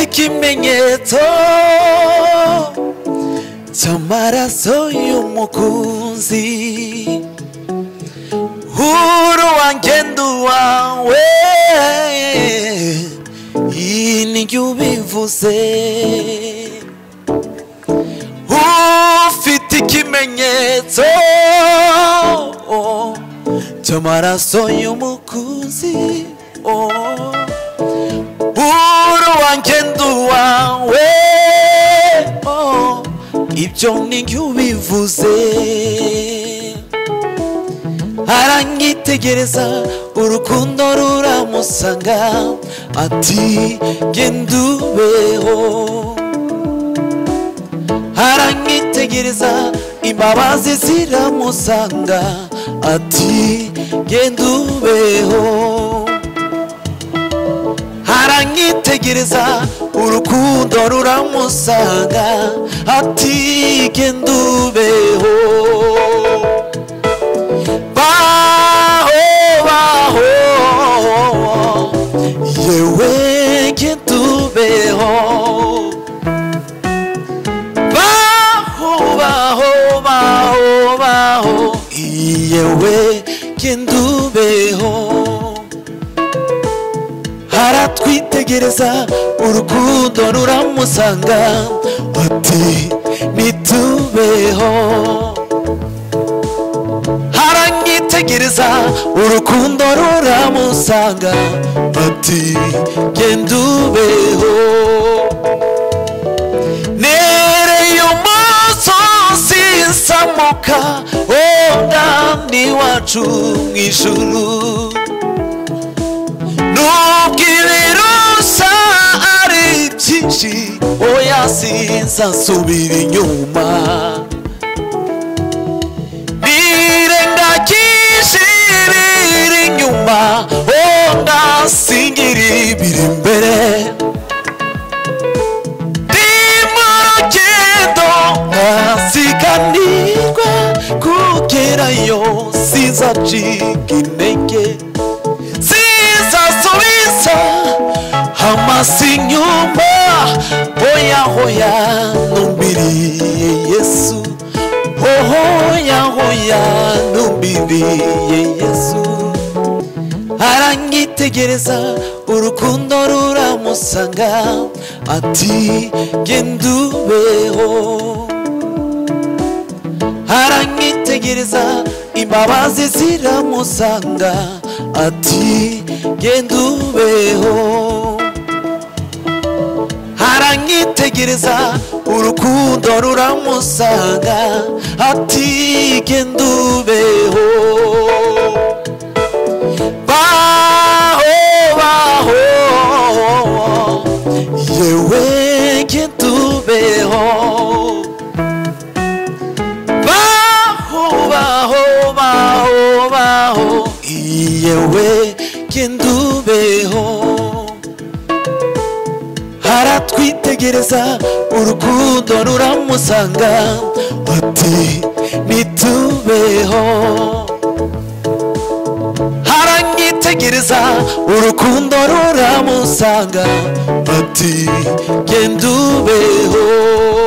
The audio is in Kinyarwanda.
ikimenyetso cy'amaraso y'umukunzi huru wanjye nduwawe iyi nijya ubivuze ufite ikimenyetso cy'amaraso y'umukunzi oh. buru wanjye nduwawe oh, ibyo nijya ubivuze aranyitegereza urukundo ruramusanga ati genda ubeho aranyitegereza imbabazi ziramusanga ati genda ubeho aranyitegereza urukundo ruramusanga ati genda ubeho baho baho yewe genda ubeho baho baho baho baho yewe genda ubeho haratwitegereza urukundo ruramusanga ati nitubeho haranyitegereza urukundo ruramusanga ati genda ubeho nereye umusozi nsamuka wunamye iwacu mu ijuru nubwo ibirusa ari byinshi oya sinzasubira inyuma nirengagije ibiri inyuma onda singira ibiri imbere ndimo rugendo nkasiganirwa kugerayo sizacika intege zizasubiza amasi inyuma hoya hoya numiriye yesu hoya hoya numiriye yesu aranyitegereza urukundo ruramusanga ati genda ubeho aranyitegereza imbabazi ziramusanga ati genda ubeho aranyitegereza urukundo ruramusanga ati genda ubeho baho baho yewe genda ubeho baho baho baho baho yewe genda ubeho haratwitegereza urukundo ruramusanga ati nitubeho haranyitegereza urukundo ruramusanga ati genda ubeho